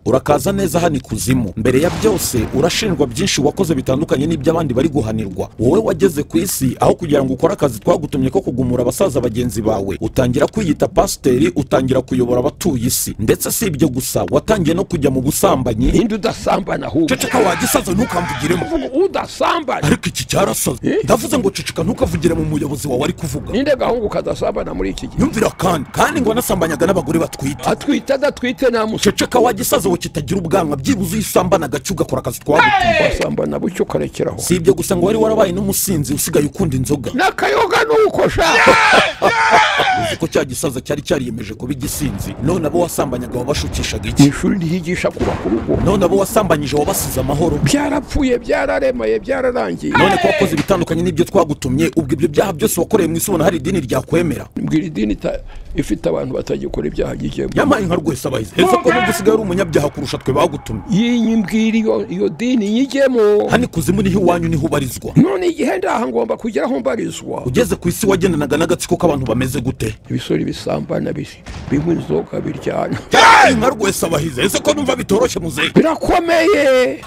urakaza neza hano ikuzimu mbere ya byose urashinjwa byinshi wakoze bitandukanye n'iby'abandi bari guhanirwa wowe wageze ku isi aho kugira ngo ukore akazi twagutumye ko kugumura abasaza bagenzi bawe utangira kwiyita pasiteri utangira kuyobora abatuye isi ndetse si ibyo gusa watangiye no kujya mu busambanyi ninde udasambana ahubwo ceceka wagisaza ntukambugiremo uvuga udasambana ariko iki cyarasaze ndavuze ngo ceceka ntukavugire mu muyobozi wawe ari kuvuga ninde gahungu kadasambana muri iki gihe yumvira kandi kandi ngo wanasambanyaga n'abagore batwite atwite adatwite nta musoro ceceka wagisaze we kitagira ubwanwa byibuze iyo usambana agace ugakora akazi twagutumye wasambana bucyo ukarekeraho si ibyo gusa ngo wari warabaye n'umusinzi usigaye ukunda inzoga n'akayoga ni uko sha uzi ko cya gisaza cyari cyariyemeje kuba igisinzi none abo wasambanyaga wabashukishaga mu iki ishuri ntiyigisha kuba ku rugo none abo wasambanyije wabasize amahoro byarapfuye byararemaye byararangiye none ko wakoze ibitandukanye n'ibyo twagutumye ubwo ibyo byaha byose wakoreye mu isi ubona hari idini ryakwemera mbwira idini ita- ifite abantu batagikora ibyaha ryigiyemo yamaye nka rwese abahize heza ko n'ubwo usigaye ari umunyabyaha kurusha twe bagutumye iyi mbwira iyo- iyo dini yigiyemo hano ikuzimu niho iwanyu niho ubarizwa none igihe ndaha ngomba kugeraho mbarizwa ugeze ku isi wagendanaga n'agatsiko k'abantu bameze gute ibisore bisambana bisi- binywa inzoga biryana yamaye nka rwese abahize heza ko numva bitoroshye muzehe birakomeye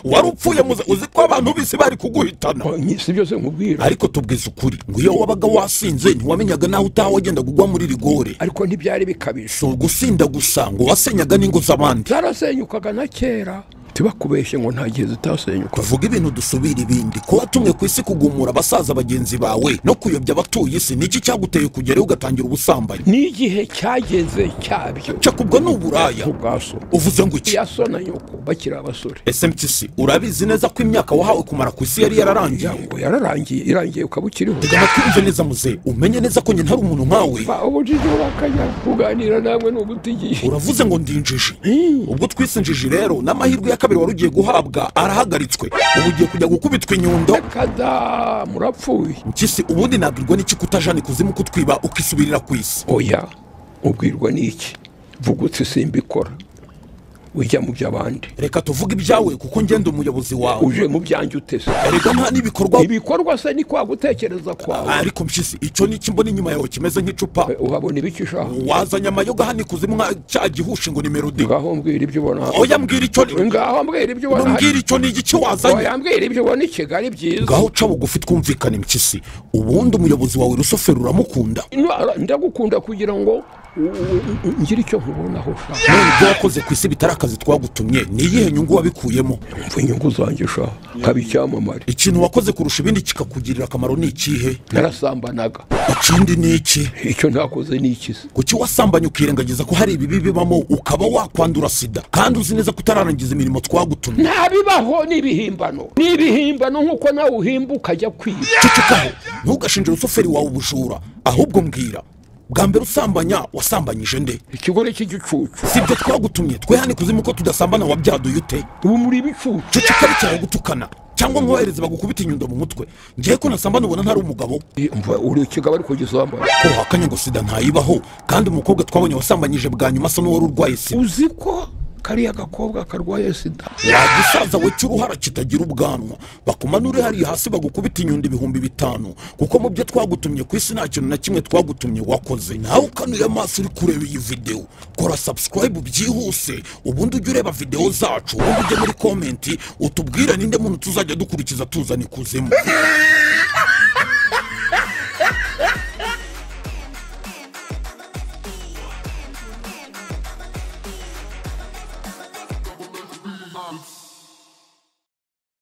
wari upfuye muze uzi ko abantu bisi bari kuguhitana si byose nkubwira ariko tubwize ukuri ngo iyo wabaga wasinze ntiwamenyaga naho utaha wagendaga ugwa muri rigore ariko ntibyari bikabije si ugusinda gusa ngo wasenyaga n'ingo z'abandi zarasenyukaga na kera tibakubeshye ngo nta gihe zitasenyukaga tuvuga ibintu dusubira ibindi ko watumwe ku isi kugumura abasaza bagenzi bawe no kuyobya abatuye isi niki cyaguteye kugerayo ugatangira ubusambanyi n'igihe cyageze cyabyo caka ubwo ni uburaya ubwaso uvuze ngo iki yaso na nyoko bakiri abasore smtc urabizi neza ko imyaka wahawe kumara ku isi yari yararangiye ngo yararangiye irangiye ukaba ukiriho tega amatwi wumve neza muze umenye neza ko nyina ari umuntu nkawe Ba, ubujiji burakanya kuganira namwe ni uguta igihe uravuze ngo ndi injiji Hmm. ubwo twise injiji rero n'amahirwe ya kabiri wari ugiye guhabwa arahagaritswe ubu ugiye kujya gukubitwa inyundo kada murapfuye mpyisi ubundi nabwirwa n'iki kutajana ikuzimu kutwiba ukisubirira ku isi oya ubwirwa n'iki vuga uti simbikora ujya mu by'abandi reka tuvuge ibyawe kuko ngenda umuyobozi wawe uje mu byanjye utese erega nta n'ibikorwa ibikorwa se ni kwa gutekereza kwawe ariko mpyisi icyo ni iki mbona inyuma yawe kimeze nk'icupa uhabona ibiki ushaka wazanye amayoga hano ikuzimu nka cya gihushi ngo ni melodi ngaho mbwira ibyo ubona oya mbwira icyo ni- ngaho mbwira ibyo ubona mbwira icyo ni igiki wazanye oya mbwira ibyo ubona i kigali byiza ngaho uca bugufi twumvikane mpyisi ubundi umuyobozi wawe rusoferi uramukunda Ntwara, ndagukunda kugira ngo u- u- u- ngire icyo nkubonaho ushaka none ibyo wakoze ku isi bitari akazi twagutumye ni iyihe nyungu wabikuyemo mva inyungu zanjye ushaka nkaba icyamamare ikintu wakoze kurusha ibindi kikakugirira akamaro ni ikihe narasambanaga ikindi ni iki icyo ntakoze ni iki se kuki wasambanye ukirengagiza ko hari ibibi bibamo ukaba wakwandura sida kandi uzi neza ko utararangiza imirimo twagutumye nta bibaho ni ibihimbano ni ibihimbano nk'uko nawe uhimba ukajya kwiba cecekaho ntugashinje rusoferi wawe ubujura ahubwo mbwira bwa mbere usambanya wasambanyije nde ikigore cy'igicucu si ibyo twagutumye twe hano ikuzimu ko tudasambana wabyaduye ute ubu muri ibicucu ceceka bikeye gutukana cyangwa nkohereze bagukubita inyundo mu mutwe ngewe ko nasambana ubona ntari umugabo mva uri ikigabo ariko gisambana ko wahakanye ngo sida ntayibaho kandi umukobwa twabonye wasambanyije bwa nyuma asa n'uwari urwaye sida uzi ko kariya gakobwa karwaye sida wagisaza we cy'uruhara kitagira ubwanwa bakumanure hariya hasi bagukubita inyundo ibihumbi bitanu kuko mu byo twagutumye ku isi nta kintu na kimwe twagutumye wakoze nawe ukanuye amaso uri kureba iyi videwo kora subscribe byihuse ubundi ujye ureba videwo zacu ubundi ujye muri komenti utubwire ninde muntu tuzajya dukurikiza tuzana ikuzimu